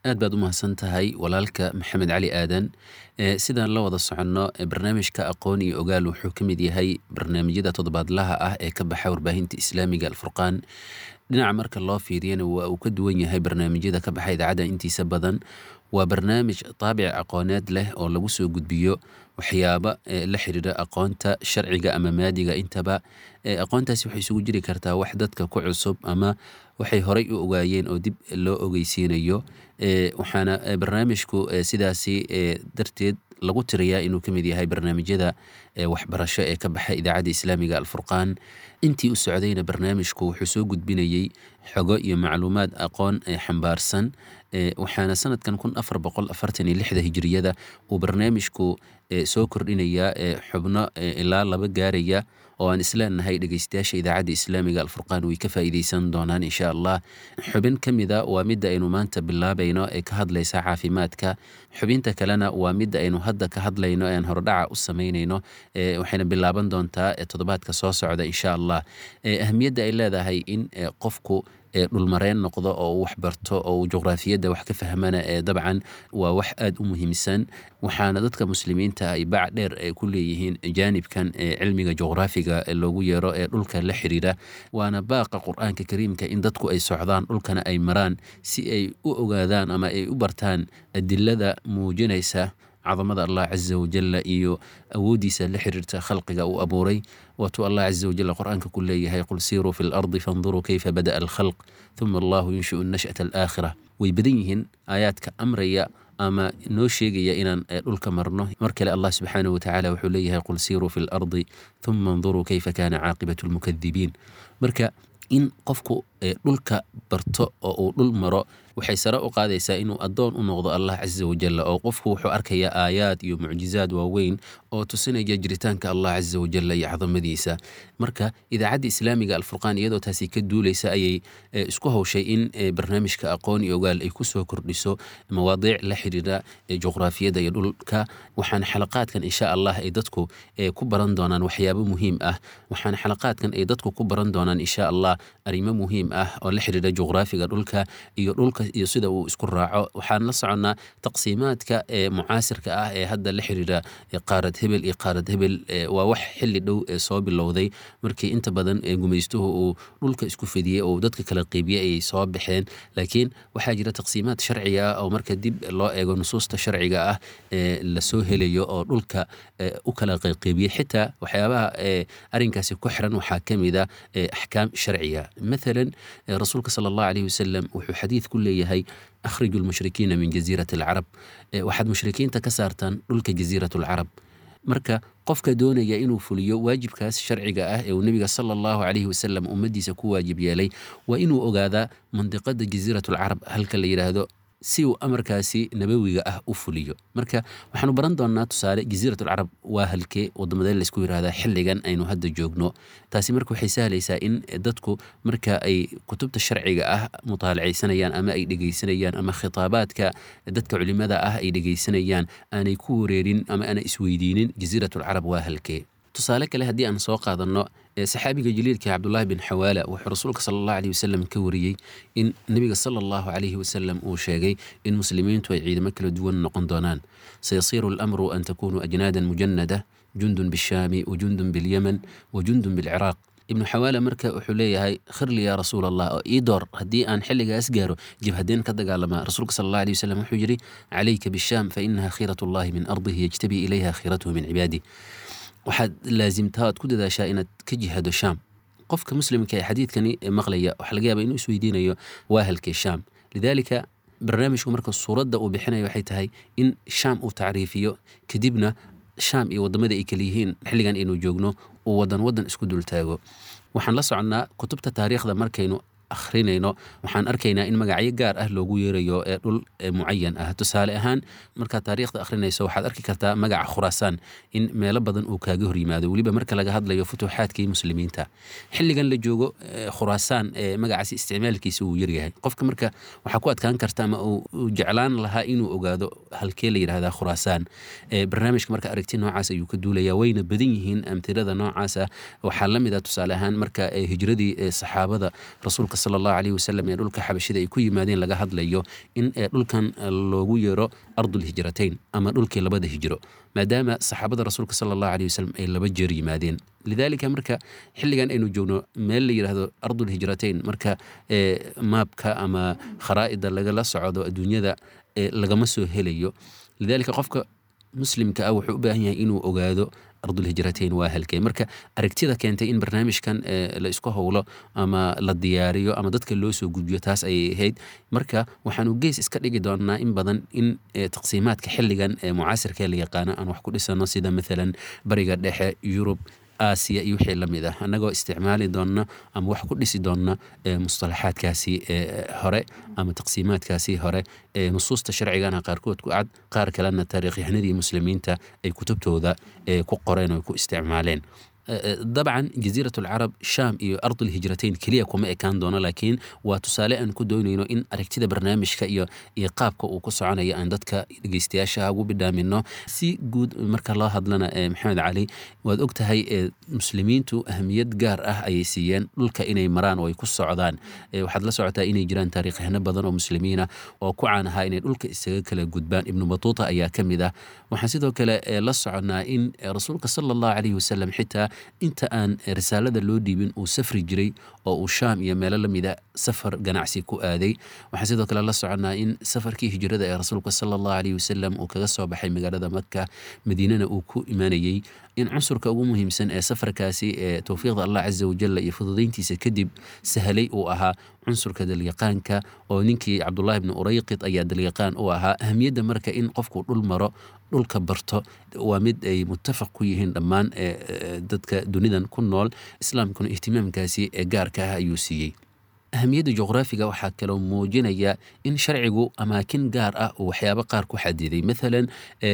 aad baad u mahadsan tahay walaalka maxamed cali aadan sidaan la wada soconno barnaamijka aqoon iyo ogaal wuxuu ka mid yahay barnaamijyada toddobaadlaha ah ee ka baxa warbaahinta islaamiga alfurqaan dhinaca marka loo fiiriyana waa uu ka duwan yahay barnaamijyada ka baxa idaacadda intiisa badan waa barnaamij taabic aqooneed leh oo lagu soo gudbiyo waxyaaba la xiriira aqoonta sharciga ama maadiga intaba aqoontaasi waxay isugu jiri kartaa wax dadka ku cusub ama waxay horay u ogaayeen oo dib loo ogeysiinayo waxaana barnaamijku sidaasi darteed lagu tiriyaa inuu ka mid yahay barnaamijyada waxbarasho ee ka baxa idaacadda islaamiga alfurqaan intii u socdayna barnaamijku wuxuu soo gudbinayey xogo iyo macluumaad aqoon xambaarsan waxaana sanadkan kun afar boqol afartan iyo lixda hijiriyada uu barnaamijku soo kordhinayaa xubno ilaa laba gaaraya oo aan isleenahay dhegeystayaasha idaacadda islaamiga alfurqaan way ka faa'iideysan doonaan insha allah xubin ka mida waa midda aynu maanta bilaabayno ee ka hadlaysa caafimaadka xubinta kalena waa midda aynu hadda ka hadlayno ean hordhaca u samaynayno waxayna bilaaban doontaa toddobaadka soo socda insha allah ahamiyadda ay leedahay in qofku dhulmareen noqdo oo uu waxbarto oo uu juqraafiyadda wax ka fahmana dabcan waa wax aada u muhiimsan waxaana dadka muslimiinta ay bac dheer ku leeyihiin jaanibkan cilmiga juqraafiga loogu yeero ee dhulka la xiriira waana baaqa qur-aanka kariimka in dadku ay socdaan dhulkana ay maraan si ay u ogaadaan ama ay u bartaan adilada muujinaysa cadamada allah caza wajalla iyo awooddiisa la xiriirta khalqiga uu abuuray waatuu allah caza wajalla qur-aanka ku leeyahay qul siiruu fi lardi fanduruu kayfa bada'a alkhalq huma allahu yunshiu nash'ata alaakhira way badan yihiin aayaadka amraya ama noo sheegaya inaan dhulka marno mar kale allah subxaanahu watacaala wuxuu leeyahay qul siiruu fi lardi huma anduruu kayfa kana caaqibatu lmukadibiin marka in qofku dhulka barto oo uu dhul maro waxay sare u qaadaysaa inuu addoon u noqdo allah caza wajalla oo qofku wuxuu arkayaa aayaad iyo mucjizaad waaweyn oo tusinaya jiritaanka allah caza wajalla iyo cadamadiisa marka idaacadda islaamiga alfurqaan iyadoo taasi ka duulaysa ayay isku hawshay in barnaamijka aqoon iyo ogaal ay kusoo kordhiso mawaadiic la xiriira juqraafiyadda iyo dhulka waxaana xalaqaadkan insha allah ay dadku ku baran doonaan waxyaabo muhiim ah waxaana xalaqaadkan ay dadku ku baran doonaan insha allah arrimo muhiim ah oo la xiriira juqraafiga dhulka iyo dhulka iyo sida uu isku raaco waxaan la soconnaa taqsiimaadka ee mucaasirka ah ee hadda la xiriira qaarad hebel iyo qaarad hebel waa wax xilli dhow ee soo bilowday markii inta badan gumaystuhu uu dhulka isku fidiyey oo dadka kala qeybiyey ayay soo baxeen laakiin waxaa jira taqsiimaad sharciga ah oo marka dib loo eego nusuusta sharciga ah ee lasoo helayo oo dhulka u kala qeybiyey xitaa waxyaabaha arrinkaasi ku xiran waxaa ka mid a axkaam sharciga mathalan rasuulka sala allahu alayhi wasalam wuxuu xadiid ku leeyahay akhriju lmushrikiina min jasiirati alcarab waxaad mushrikiinta ka saartaan dhulka jasiirat alcarab marka qofka doonaya inuu fuliyo waajibkaas sharciga ah ee uu nebiga sala allahu calayhi wasalam ummaddiisa ku waajib yeelay waa inuu ogaadaa mandiqada jasiirat alcarab halka la yidhaahdo si uu amarkaasi nabawiga ah u fuliyo marka waxaanu baran doonnaa tusaale jasiirat alcarab waa halkee waddamadee laysku yidhahdaa xilligan aynu hadda joogno taasi marka waxay sahlaysaa in dadku marka ay kutubta sharciga ah mutaalacaysanayaan ama ay dhegaysanayaan ama khitaabaadka dadka culimada ah ay dhegaysanayaan aanay ku wareerin ama aanay isweydiinin jasiirat alcarab waa halkee tusaale kale haddii aan soo qaadanno saxaabiga jaliilka cabdullaahi bin xawaala wuxuu rasuulka sala allahu alayhi wasalam ka wariyey in nebiga sala allahu calayhi wasalam uu sheegay in muslimiintu ay ciidamo kala duwan noqon doonaan sayasiiru alamru an takunuu ajnaadan mujanada jundun bishaami wa jundun bilyaman wa jundun bilciraaq ibnu xawaala marka wuxuu leeyahay khirli yaa rasuul allah oo ii door haddii aan xilligaas gaaro jibhadeen ka dagaalamaa rasuulka sala allah alayh wasalam wuxuu yidhi calayka bishaam fa inaha khiirat ullahi min ardihi yajtabii ilayha khiiratuhu min cibaadih waxaad laasimtaa oad ku dadaashaa inaad ka jihado shaam qofka muslimka ee xadiidkani maqlaya waxaa laga yaaba inuu isweydiinayo waa halkee shaam lidaalika barnaamijku marka suuradda uu bixinayo waxay tahay in shaam uu tacriifiyo kadibna shaam iyo waddamada ay kala yihiin xilligan aynu joogno uu waddan waddan isku dultaago waxaan la soconnaa kutubta taariikhda markaynu akhrinayno waxaan arkaynaa in magacyo gaar ah loogu yeerayo ee dhul mucayan ah tusaale ahaan markaad taariikhda akhrinayso waxaad arki kartaa magaca khuraasaan in meelo badan uu kaaga hor yimaado weliba marka laga hadlayo futuuxaadkii muslimiinta xilligan la joogo khuraasaan magacaasi isticmaalkiisa uu yaryahay qofka marka waxaa ku adkaan karta ama uu jeclaan lahaa inuu ogaado halkee la yidhahdaa khuraasaan barnaamijka marka aragti noocaas ayuu ka duulaya wayna badan yihiin amtirada noocaas ah waxaa la mid ah tusaale ahaan marka hijradii saxaabada rasuulka rasuulka sala allahu caleyhi wasalam ee dhulka xabashida ay ku yimaadeen laga hadlayo in dhulkan loogu yeero ardulhijrateyn ama dhulkii labada hijro maadaama saxaabada rasuulka sala allahu caleyhi wasalam ay laba jeer yimaadeen lidaalika marka xilligan aynu joogno meel la yidhaahdo ardulhijrateyn marka maabka ama kharaa'ida lagala socdo adduunyada lagama soo helayo lidaalika qofka muslimka ah wuxuu u baahan yahay inuu ogaado ardulhijrateyn waa halkee marka aragtida keentay in barnaamijkan la isku howlo ama la diyaariyo ama dadka loo soo gudbiyo taas ayay ahayd marka waxaanu gees iska dhigi doonaa in badan in taqsiimaadka xilligan ee mucaasirkee la yaqaano aan wax ku dhisano sida maalan bariga dhexe yurub aasiya iyo wixii la mid ah annagoo isticmaali doonna ama wax ku dhisi doonna mustalaxaadkaasi hore ama taqsiimaadkaasi hore nusuusta sharcigana qaarkood ku cad qaar kalena taariikhyahanadii muslimiinta ay kutubtooda ku qoreen oo ku isticmaaleen dabcan jaziirat alcarab sham iyo ardulhijrateyn keliya kuma ekaan doono laakiin waa tusaale aan ku doonayno in aragtida barnaamijka iyo iyo qaabka uu ku soconayo aan dadka dhegeystayaasha ugu bidhaamino si guud marka loo hadlana maxamed cali waad og tahay muslimiintu ahamiyad gaar ah ayay siiyeen dhulka inay maraan oo ay ku socdaan waxaad la socotaa inay jiraan taariikhahano badan oo muslimiina oo ku caan ahaa inay dhulka isaga kala gudbaan ibnu batuuta ayaa ka mid ah waxaan sidoo kale la soconaa in rasuulka sala allahu caleyhi wasalam xitaa inta aan risaalada loo dhiibin uu safri jiray oo uu shaam iyo meelo lamida safar ganacsi ku aaday waxaan sidoo kale la soconaa in safarkii hijrada ee rasuulka sala allahu caleyhi wasalam uu kaga soo baxay magaalada maka madiinana uu ku imaanayey in cunsurka ugu muhiimsan ee safarkaasi ee towfiiqda allah casa wajalla iyo fududayntiisa kadib sahalay uu ahaa cunsurka dalyaqaanka oo ninkii cabdullahi bni urayqid ayaa dalyaqaan u ahaa ahamiyadda marka in qofku dhul maro dhulka barto waa mid ay muttafaq ku yihiin dhammaan dadka dunidan ku nool islaamkuna ihtimaamkaasi ee gaarka ah ayuu siiyey ahamiyadda juqraafiga waxaa kaloo muujinaya in sharcigu amaakin gaar ah uu waxyaabo qaar ku xadiday maalan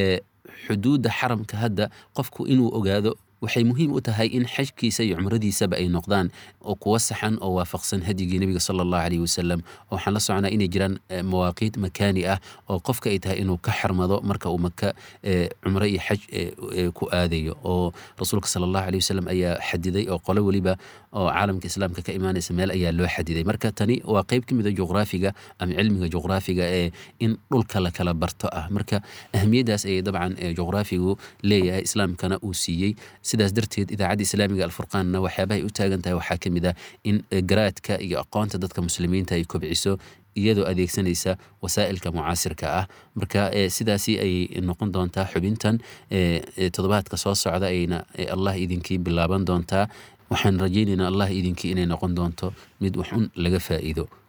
xuduudda xaramka hadda qofku inuu ogaado waxay muhiim u tahay in xajkiisa iyo cumradiisaba ay noqdaan oo kuwa saxan oo waafaqsan hadyigii nebiga sala allahu caleyhi wasalam waxaan la soconaa inay jiraan mawaaqiit makaani ah oo qofka ay tahay inuu ka xarmado marka uu maka cumro iyo xaj ku aadayo oo rasuulka sala allahu caleyhi wasalam ayaa xadiday oo qolo weliba oo caalamka islaamka ka imaanaysa meel ayaa loo xadiday marka tani waa qeyb ka mid a juqraafiga ama cilmiga juqraafiga ee in dhulka la kala barto ah marka ahamiyaddaas ayay dabcan juqraafigu leeyahay islaamkana uu siiyey sidaas darteed idaacadda islaamiga alfurqaanna waxyaabahay u taagan tahay waxaa ka mid ah in garaadka iyo aqoonta dadka muslimiinta ay kobciso iyadoo adeegsanaysa wasaa'ilka mucaasirka ah marka sidaasi ayay noqon doontaa xubintan toddobaadka soo socda ayna allah idinkii bilaaban doontaa waxaan rajaynaynaa allah idinkii inay noqon doonto mid waxun laga faa'iido